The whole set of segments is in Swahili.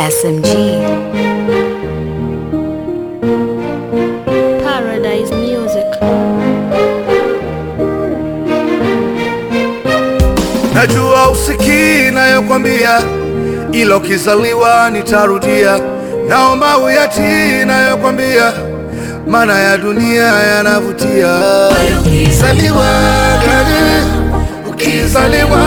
SMG. Paradise Music. Najua usikii nayokwambia, ila ukizaliwa nitarudia. Naomba uyatii nayokwambia, maana ya dunia yanavutia. Ukizaliwa gani, ukizaliwa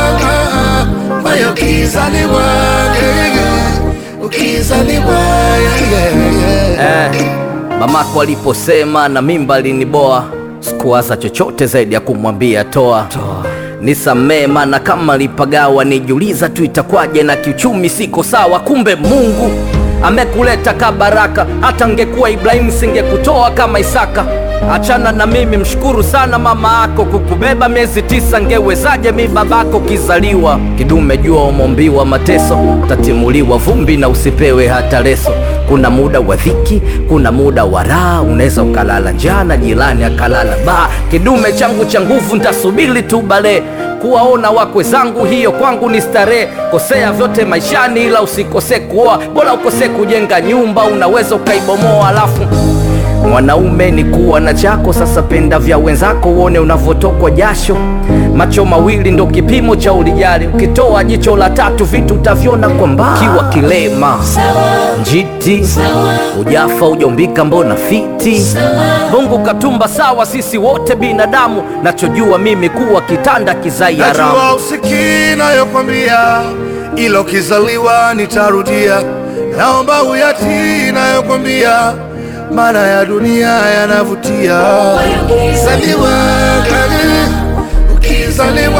mayo, ukizaliwa gani, ukizaliwa yeah, yeah, yeah. Eh, mamako aliposema na mimba liniboa, sikuwaza chochote zaidi ya kumwambia toa, nisamee, maana kama lipagawa, nijuliza tu itakwaje, na kiuchumi siko sawa. Kumbe Mungu amekuleta ka baraka, hata ngekuwa Ibrahimu singekutoa kama Isaka. Achana na mimi, mshukuru sana mama yako kukubeba miezi tisa, ngewezaje mi babako kizaliwa kidume? Jua umombiwa mateso, utatimuliwa vumbi na usipewe hata leso. Kuna muda wa dhiki, kuna muda wa raha, unaweza ukalala njaa na jirani akalala baa. Kidume changu cha nguvu, ntasubiri tu bale kuwaona wakwe zangu, hiyo kwangu ni starehe. Kosea vyote maishani, ila usikose kuoa, bora ukose kujenga nyumba, unaweza ukaibomoa alafu Mwanaume ni kuwa na chako, sasa penda vya wenzako, uone unavyotokwa jasho. Macho mawili ndo kipimo cha ulijali, ukitoa jicho la tatu vitu utavyona kwa mbali. Kiwa kilema njiti, ujafa ujaumbika, mbona fiti? Mungu katumba sawa, sisi wote binadamu, nachojua mimi kuwa kitanda kizai haramu. Najua usikii nayokwambia, ila ukizaliwa nitarudia. Naomba uyatii nayokwambia, maana ya dunia yanavutia. Ukizaliwa gani, ukizaliwa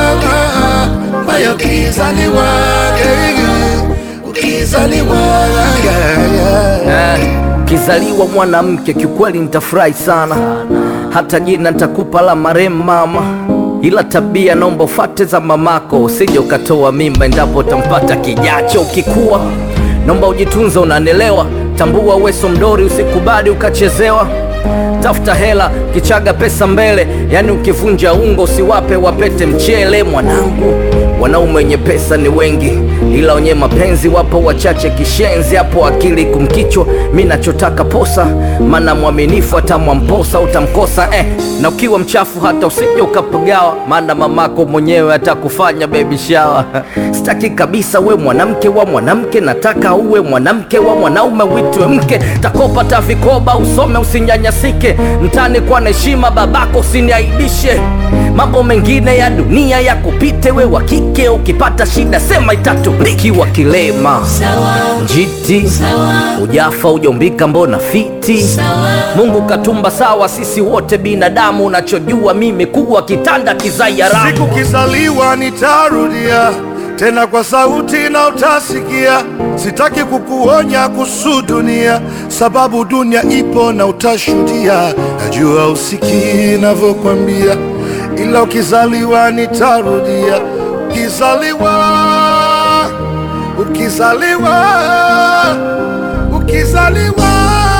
mayo, ukizaliwa gani, ukizaliwa yeah, yeah. Eh, kizaliwa mwanamke kiukweli nitafurahi sana, hata jina nitakupa la marehemu mama, ila tabia naomba ufate za mamako, usije ukatoa mimba endapo utampata kijacho. Ukikuwa naomba ujitunze, unanelewa, tambua weso mdori, usikubali ukachezewa. Tafuta hela kichaga pesa mbele, yani ukivunja ungo usiwape wapete mchele. Mwanangu, wanaume wenye pesa ni wengi, ila wenye mapenzi wapo wachache. Kishenzi hapo akili kumkichwa, mi nachotaka posa, maana mwaminifu atamwamposa utamkosa eh. Na ukiwa mchafu hata usije ukapagawa, maana mamako mwenyewe atakufanya baby shower. Sitaki kabisa we mwanamke wa mwanamke, nataka uwe mwanamke wa mwanaume, uitwe mke. Takopa ta vikoba, usome usinyanyasike, mtani kwa na heshima, babako usiniaibishe. Mambo mengine ya dunia ya kupite, we wa kike ukipata shida sema itatuliki. Wa kilema njiti, ujafa ujaumbika, mbona fiti? Mungu katumba sawa, sisi wote binadamu, unachojua mimi kuwa kitanda kizai haramu. Siku kizaliwa nitarudia tena kwa sauti na utasikia. Sitaki kukuonya kuhusu dunia, sababu dunia ipo na utashuhudia. Najua usikii navyokwambia, ila ukizaliwa nitarudia. Ukizaliwa, ukizaliwa, ukizaliwa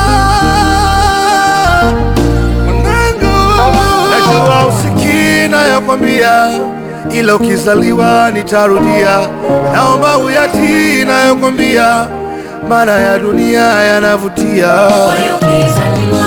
mwanangu, najua usikii nayokwambia, ila ukizaliwa nitarudia. Naomba uyatii nayokwambia, maana ya dunia yanavutia. Ukizaliwa